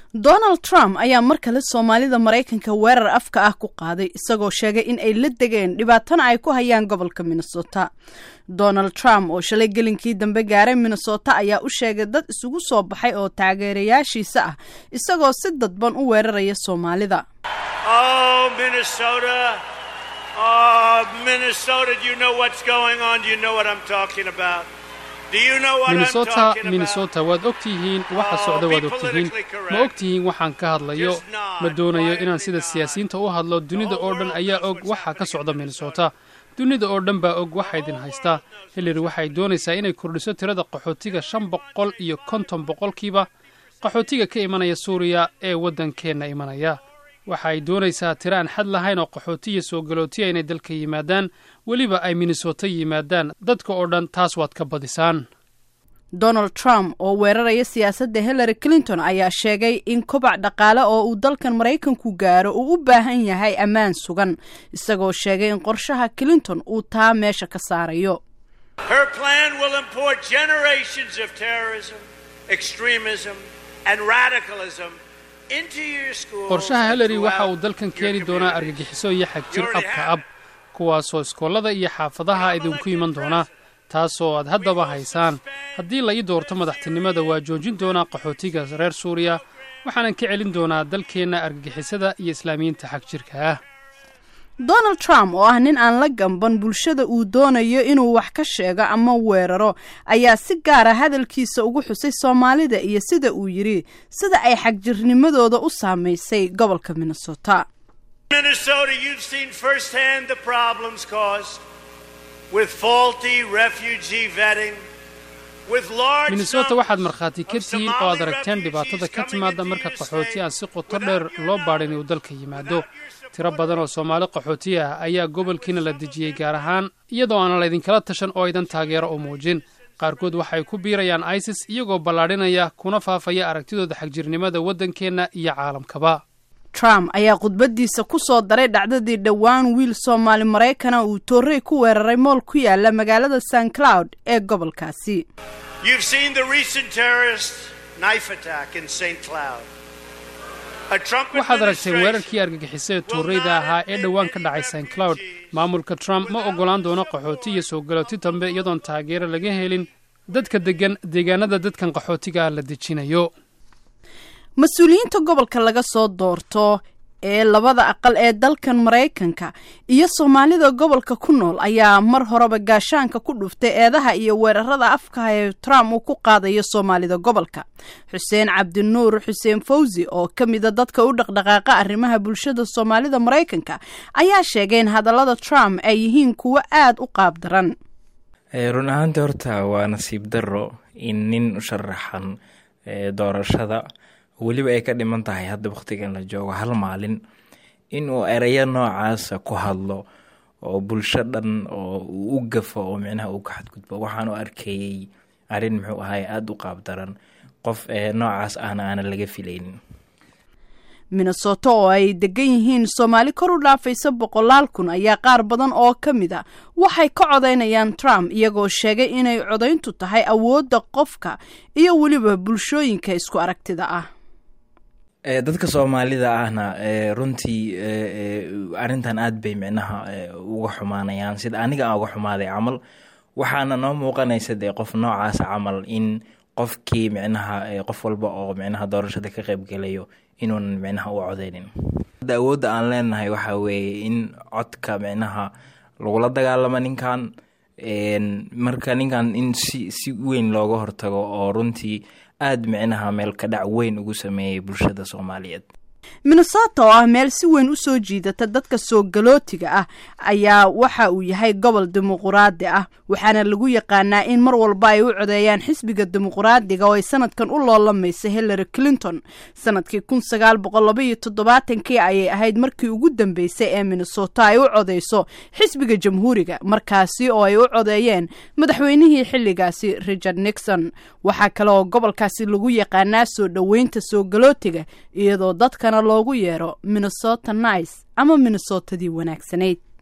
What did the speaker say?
donald trump ayaa mar kale soomaalida maraykanka weerar afka ah ku qaaday isagoo sheegay in ay la degeen dhibaatana ay ku hayaan gobolka minnesota donald trump oo shalay gelinkii dambe gaaray minnesota ayaa u sheegay dad isugu soo baxay oo taageerayaashiisa ah isagoo si dadban u weeraraya soomaalida minnesota minnesota waad og tihiin waxa socda waad og tihiin ma og tihiin waxaan ka hadlayo ma doonayo inaan sida siyaasiyiinta u hadlo dunida oo dhan ayaa og waxa ka socda minnesota dunida oo dhan baa og waxa idin haystaa hillary waxay doonaysaa inay kordhiso tirada qaxootiga shan boqol iyo konton boqolkiiba qaxootiga ka imanaya suuriya ee waddankeenna imanaya waxa ay doonaysaa tiro aan xad lahayn oo qaxootiya soo galootiya inay dalka yimaadaan weliba ay minnesota yimaadaan dadka oo dhan taas waad ka badisaan donald trump oo weeraraya siyaasadda hillary clinton ayaa sheegay in kobac dhaqaale oo uu dalkan maraykanku gaaro uu u baahan yahay ammaan sugan isagoo sheegay in qorshaha clinton uu taa meesha ka saarayo qorshaha hillary waxa uu dalkan keeni doonaa argagixiso iyo xagjir abka ab kuwaasoo iskoolada iyo xaafadaha idinku iman doona taasoo aad haddaba haysaan haddii la ii doorto madaxtinimada waa joojin doonaa qaxootiga reer suuriya waxaanan ka celin doonaa dalkeenna argagixisada iyo islaamiyiinta xagjirka ah donald trump oo ah nin aan la gamban bulshada uu doonayo inuu wax ka sheego ama weeraro ayaa si gaara hadalkiisa ugu xusay soomaalida iyo sida uu yidhi sida ay xagjirnimadooda u saamaysay gobolka minnesota minnesota waxaad markhaati ka tihiin oo aad aragteen dhibaatada ka timaada marka qaxooti aan si qoto dheer loo baadhin uu dalka yimaado tiro badan oo soomaali qaxooti ah ayaa gobolkiina la dejiyey gaar ahaan iyadoo aanan laydinkala tashan oo aydan taageero u muujin qaarkood waxay ku biirayaan isis iyagoo ballaadhinaya kuna faafaya aragtidooda xagjirnimada waddankeenna iyo caalamkaba trump ayaa khudbadiisa ku soo daray dhacdadii dhowaan wiil soomaali maraykana uu toorey ku weeraray mool ku yaala magaalada st cloud ee gobolkaasi waxaad aragteen weerarkii argagixisada tooreyda ahaa ee dhowaan ka dhacay st cloud maamulka trump ma oggolaan doono qaxooti iyo soo galooti dambe iyadoon taageero laga helin dadka deggan deegaanada dadkan qaxootiga ah la dejinayo mas-uuliyiinta gobolka laga soo doorto ee labada aqal ee dalkan maraykanka iyo soomaalida gobolka ku nool ayaa mar horeba gaashaanka ku dhuftay eedaha iyo weerarada afkaha ee trump uu ku qaadayo soomaalida gobolka xuseen cabdinuur xuseen fawsi oo ka mida dadka u dhaqdhaqaaqa arrimaha bulshada soomaalida maraykanka ayaa sheegay in hadallada trump ay yihiin kuwo aada u qaab daran run ahaantii horta waa nasiib darro in nin u sharaxan doorashada weliba ay ka dhiman tahay hadda wakhtigan la joogo hal maalin inuu ereyo noocaasa ku hadlo oo bulsho dhan oo uu u gafo oo micnaha uu ka xadgudbo waxaan u arkayey arrin muxuu ahay aada u qaab daran qof noocaas ahna aanan laga filaynin minnesota oo ay degan yihiin soomaali kor u dhaafaysa boqolaal kun ayaa qaar badan oo ka mid a waxay ka codaynayaan trump iyagoo sheegay inay codayntu tahay awoodda qofka iyo weliba bulshooyinka isku aragtida ah dadka soomaalida ahna runtii arrintan aad bay micnaha uga xumaanayaan sida aniga aan uga xumaaday camal waxaana noo muuqanaysa dee qof noocaasa camal in qofkii micnaha qof walba oo micnaha doorashada ka qeybgelayo inuunan micnaha u codeynin awoodda aan leenahay waxaa weeye in codka micnaha lagula dagaalamo ninkan marka ninkan in si si weyn looga hortago oo runtii aada micnaha meel ka dhac weyn ugu sameeyay bulshada soomaaliyeed minnesota oo ah meel si weyn u soo jiidata dadka soo galootiga ah ayaa waxa uu yahay gobol dimuquraadi ah waxaana lagu yaqaanaa in mar walba ay u codeeyaan xisbiga dimuquraadiga oo ay sanadkan u loolamaysa hillary clinton sanadkii kun sagaal boqol laba iyo toddobaatankii ayay ahayd markii ugu dambeysay ee minnesota ay u codeyso xisbiga jamhuuriga markaasi oo ay u codeeyeen madaxweynihii xilligaasi richard nixon waxaa kale oo gobolkaasi lagu yaqaanaa soo dhoweynta soo galootiga iyadoo dadkana loogu yeero minnesota nice ama minnesotadii wanaagsanayd